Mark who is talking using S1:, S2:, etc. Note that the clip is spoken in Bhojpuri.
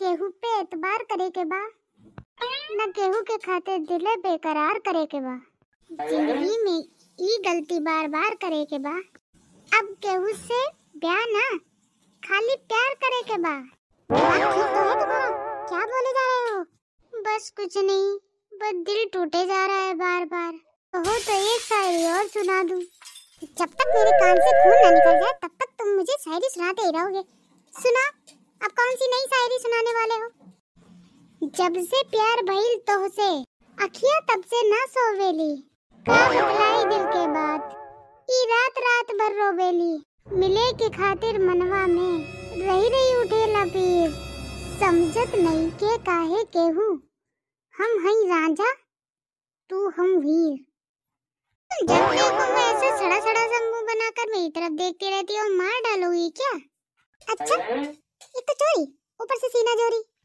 S1: केहू पे एतबार करे के बा न केहू के खातिर दिले बेकरार करे के बा जिंदगी में ई गलती बार बार करे के बा अब केहू से ब्याह ना खाली प्यार करे के बा बात ठीक तो है तुम्हारा क्या बोले जा रहे हो बस कुछ नहीं बस दिल टूटे जा रहा है बार बार कहो तो एक शायरी और सुना दूं जब तक मेरे कान से खून ना निकल जाए तब तक तुम मुझे शायरी सुनाते ही रहोगे सुना अब कौन सी नई शायरी सुनाने वाले हो जब से प्यार भइल तो से अखिया तब से ना सोवेली का बतलाई दिल के बात ई रात रात भर रोवेली मिले के खातिर मनवा में रही रही उठे लपीर समझत नहीं के काहे केहू हम हई रांझा तू हम वीर जब देखो ऐसे सड़ा सड़ा सा मुंह बनाकर मेरी तरफ देखती रहती हो मार डालोगी क्या अच्छा एक तो चोरी ऊपर से सीना जोरी